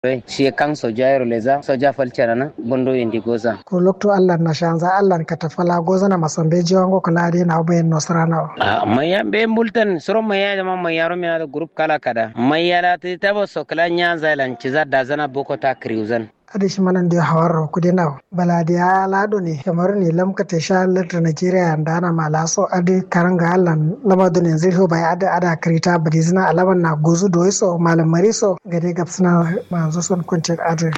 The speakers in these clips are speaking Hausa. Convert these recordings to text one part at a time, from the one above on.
shi kan soja yaro leza soja falcera na bondo indi goza ko lokto allah na shanza allah ka tafala goza na masambe jiwango kala de na bayan nosrana a maya be multan soro maya jama maya ro mina group kala kada maya la ti tabo sokla nya zailan ciza da zana boko ta kriuzan adi shi manan da hawar ku de naw bala da ya lado ne kamar ne lamka ta sha latra Nigeria da ana malaso adi karanga Allah lama da ne zai bai ada ada krita badi zina alaman na gozu do so malam mariso gade gapsuna manzo son kunce adi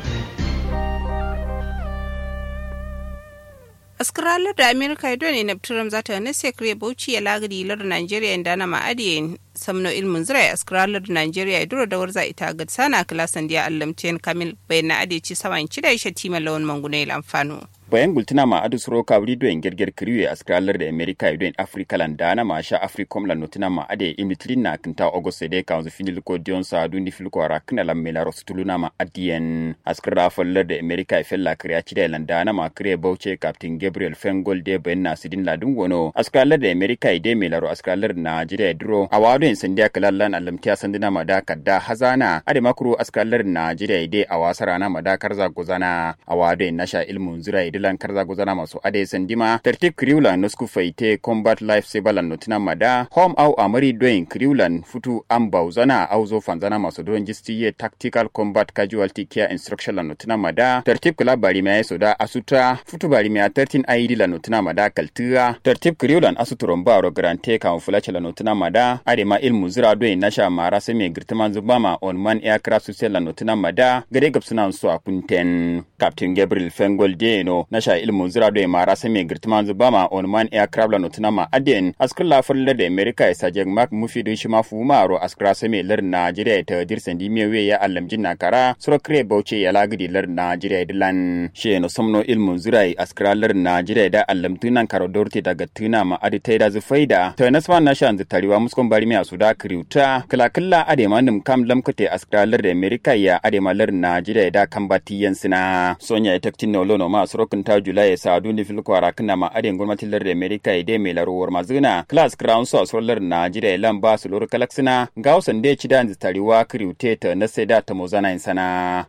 askaralar da amerika ya dole na turam za ta nase kare bauchi ya lagari lar nigeria inda na ma'adiyin samno ilmin zirai askaralar da nigeria ya dora dawar za ita ga sana kilasan diya allamtiyan kamil bayan na adici saman cida ya shatima lawan mangune amfano. bayan gultina ma adu suro ka wuri doen gerger kriwe askralar da america e doen africa lan dana ma sha africom lan notina ma ade imitrin na kinta august de ka finil ko dion sa du ni fil ko ra kina lan mela rostuluna ma adien askra fallar da america e fella kriya ci da lan dana ma kriye bauche captain gabriel fengol de ben na sidin ladun wono askralar da america e de mela ro askralar na jide dro awado en sandiya kalallan alamtiya sandina ma da kadda hazana ade makuru askralar na jide de awasara na ma da karza gozana awado en nasha ilmun zura dilan karza gozana masu ade sandima tertib kriulan nosku faite combat life saver notina mada home au amari doing kriulan futu am bauzana au zo fanzana masu don jistiye tactical combat casualty care instruction la notina mada tertib kula bari mai soda asuta futu bari mai 13 id la notina mada kaltura tertib kriulan asuturon baro grante kan fulace la notina mada ade ma ilmu zira doing nasha mara sai mai girtiman zubama on man aircraft susel la notina mada gade gabsuna su a kunten captain gabriel fengol deno nasha ilmu zira do mara sami girtiman zubama on man aircraft la notuna ma aden askar la fulla da america ya sajek mak mufi do shi ma fu maro askra sami lar nigeria ta dirsan di mewe ya allamjin na kara sura kre bauche ya lagidi lar nigeria dilan she no somno ilmu zira askra lar nigeria da allamtunan karo dorte daga tuna ma adi ta da zufaida ta nasma nasha nzi tariwa muskon bari me asuda kriuta kala kala ade manum kam lamkate askra lar da america ya ade ma lar nigeria da kambatiyan sina sonya taktin no lono ma surokin ta jula ya sa duni fil kwara kana ma adin gwamnatin lar America ide mai laruwar mazuna class crown so solar Najeriya lan ba su lor kalaksina ga wasan da ci da tariwa kriute ta na sai da ta mozana insana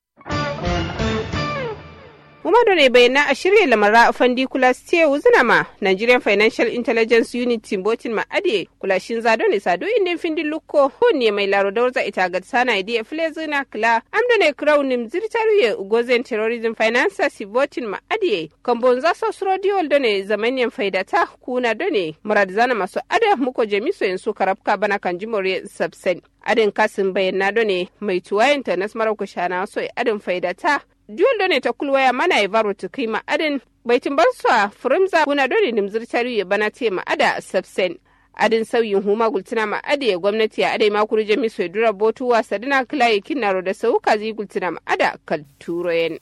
Muhammadu ne bayyana a shirya lamara a fandi kula siya wuzina ma Nigerian Financial Intelligence Unit Timbotin ma ade kula shin zado ne sado indin findin lukko ne mai laro da warza ita ga sana idiya file zina kula amda ne crown nim zirtaruye ugozen terrorism finance sivotin ma ade kambon za so suro diol da ne zamanyan faidata kuna da ne murad zana masu ada muko jamiso yansu karabka bana kan jimore subsen adin kasin bayyana da ne mai tuwayenta na smarar kushana so adin faidata Duwal da ne ta kulwaya mana ya baro ta kai ma'adin baitin barsuwa furimza kuna dole nimzir tarihi bana te ma'ada sabsen. Adin sauyin huma gultuna ma'ada ya gwamnati a adai makuru jami sai dura botu wasa dina kilaye kinaro da sauka zai gultuna ma'ada kalturoyen.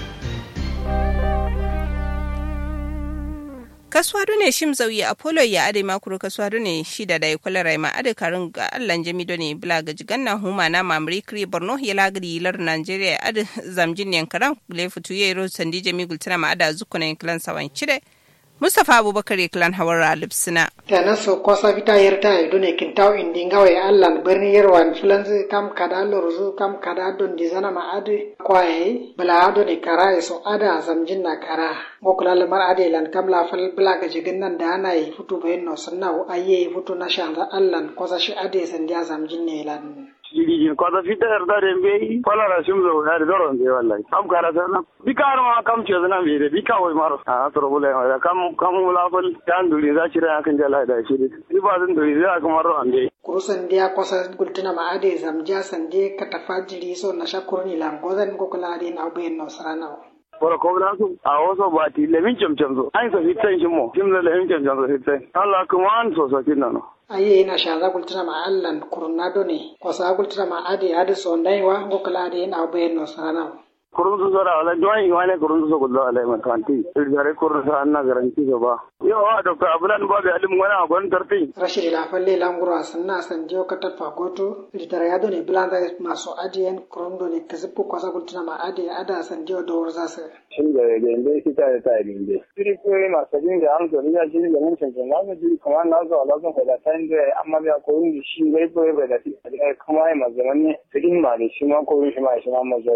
kasuwa ne shim zauyi apollo ya ade makuru kasuwa ne shi da dai kula rai ma ade karin ga allan jami ne bila ga jiganna huma na mamri kri borno ya lagri lar nigeria ade zamjin ne karan le futu ye ro sandi jami gultana ma ada zukuna klan sawan chide Mustapha Abubakar Klan Hawar Lipsina. Tana so kosa vita yerta ido ne kintaw indi ngawe allan berni yerwan fulanzi kam kada lorzu kam kada don dizana ma ade kwaye bala ado ne kara so ada zamjin na kara ngokula lamar ade lan kam la fal bla ga jigin nan da ana yi futu bayin no sanna aye futu na shanda allan kosa shi ade sandiya zamjin ne lan. ligin kwata fita yarda da mbe kwala la shimzo ya da doron be wallahi kam kara sana bikar ma kam ce zana be de bika wai maro a to bula ya kam kam la fal dan duri za shi ran kan jala da shi ni ba zan duri za ka maro ande kurusan dia kosa gultina ma ade zamja sande ka tafajiri so na shakurni lan gozan ko kula ade na bayin no sarana Bora ko na su a wasu ba ti lemin camcam zo an sa fitan shi mo kim la lemin camcam zo fitan Allah kuma an so so kin nan aye ina shaza gultira ma allan kurunado ne kosa gultira ma ade ade so ndai wa ngokala ade na bayin no sarana kurun su sora wala join wane kurun su gudu ala mai kanti irgare kurun sa anna garanti so ba yo wa dr abulan ba bi alim wana gon tarti rashidi lafalle languro sanna san dio katat fagoto ritara yado ne blanda maso adien kurun do ne kasipu kwasa kultuna ma ade ada san dio do warza sa shin da da inda shi ta ta inde siri ko ma sabin da an zo ya shi da mun cancan na ji kuma na zo ala zo da ta inda amma ya ko yin shi gai ko bai da shi kuma ai ma zaman ne cikin ma ne shi ma ko shi ma shi ma